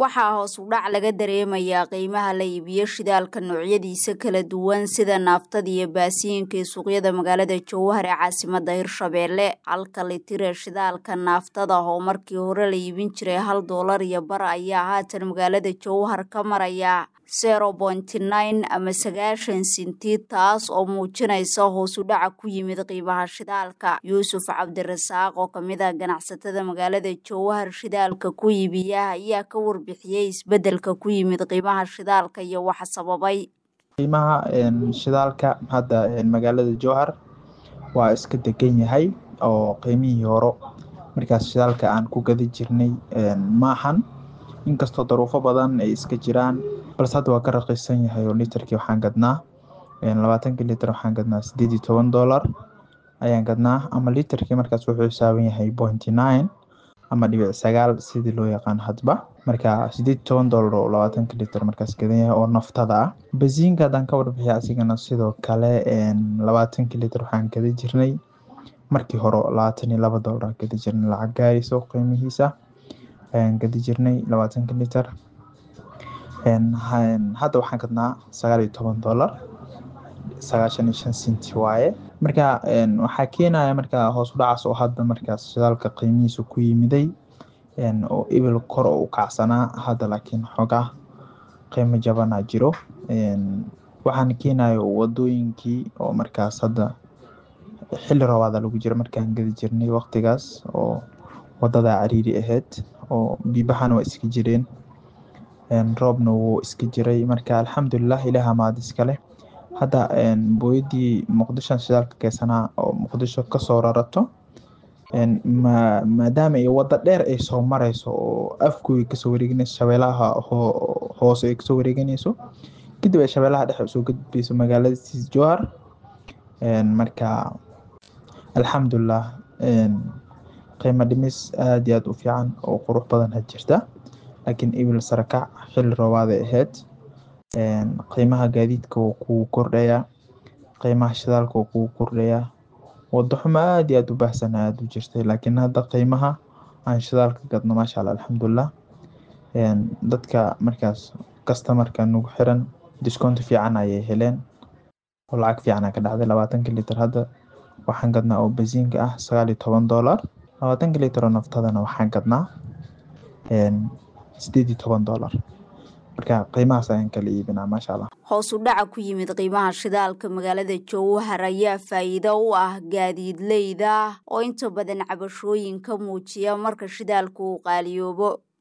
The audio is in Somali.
waxaa hoos u dhac laga dareemayaa qiimaha la iibiyo shidaalka noocyadiisa kala duwan sida naaftada iyo baasiinka ee suuqyada magaalada jowhar ee caasimada hirshabeelle halka litira shidaalka naaftada oo markii hore la iibin jiray hal doolar iyo bar ayaa haatan magaalada jowhar ka maraya zero pointy nine ama sagaashan sinti taas oo muujinaysa hoos u dhaca ku yimid qiimaha shidaalka yuusuf cabdirasaaq oo kamid ah ganacsatada magaalada jowhar shidaalka ku iibiya ayaa ka warbixiyey isbedelka ku yimid qiimaha shidaalka iyo waxa sababay qiimaha shidaalka hadda magaalada jowhar waa iska degan yahay oo qiimihii horo markaas shidaalka aan ku gadi jirnay maahan inkastoo daruufo badan ay iska jiraan balse hadda waa ka raqiisan yahay oo litarkii waxaan gadnaa labaatankii litar waxaan gadnaa sideed iyo toban dollar ayaan gadnaa ama litarkii markaas wuxuu xisaaban yahay pointy nine ama dhibic sagaal sidii loo yaqaan hadba marka sideed iyo toban dollar oo labaatanka litar markaas gadan yahay oo naftada ah basiinka haddaan ka warbixiya asigana sidoo kale labaatankii litar waxaan gada jirnay markii hore labaatan iyo laba dollar gadi jirnay lacag gaarayso qiimihiisa ayaan gadi jirnay labaatanka litar hadda waxaan gadnaa sagaal iyo toban dollar sagaashan iyo shan sinti waaye marka waxaa keenaya marka hoos u dhacaas oo hadda markaas shidaalka qiimihiisa ku yimiday oo ibil kor oo u kacsanaa hadda laakiin xoogaa qiimo jabanaa jiro waxaan keenayo wadooyinkii oo markaas hadda xilli roobaada lagu jiro markaan gadi jirnay waqtigaas oo wadada cariiri ahayd oo biibahana waa iska jireen roobna wuu iska jiray marka alxamdulilah ilaah mahad iskale hadda booyadii muqdisho shidaalka keysanaa oo muqdisho kasoo rarato maadaama ay wada dheer ay soo mareyso oo afgooy kasoo wareeganayso shabeelaha hoose ay kasoo wareeganayso kadib ay shabeelaha dhexe usoo gudbeyso magaalada siis jowhar marka alxamdulilah qiimo dhimis aada iyo aada u fiican oo qurux badan had jirta laakiin ibil sarakac xilli roobaaday ahayd qiimaha gaadiidka wuu kugu kordhayaa qiimaha shidaalka wuu kugu kordhayaa wado xumo aada iyo aada u baahsan aada u jirtay laakiin hadda qiimaha aan shidaalka gadno maasha allah alxamdulilah dadka markaas kastamarka nagu xiran discounti fiican ayay heleen oo lacag fiican ka dhacday labaatanka litar hadda waxaan gadnaa oo basiinka ah sagaal iyo toban dollar labaatanka litar oo naftadana waxaan gadnaa sideed iyo toban dollar marka qiimahaas ayaan kala iibinaa maasha allah hoos u dhaca ku yimid qiimaha shidaalka magaalada jowhar ayaa faa'iido u ah gaadiidleyda oo inta badan cabashooyin ka muujiya marka shidaalku uu qaaliyoobo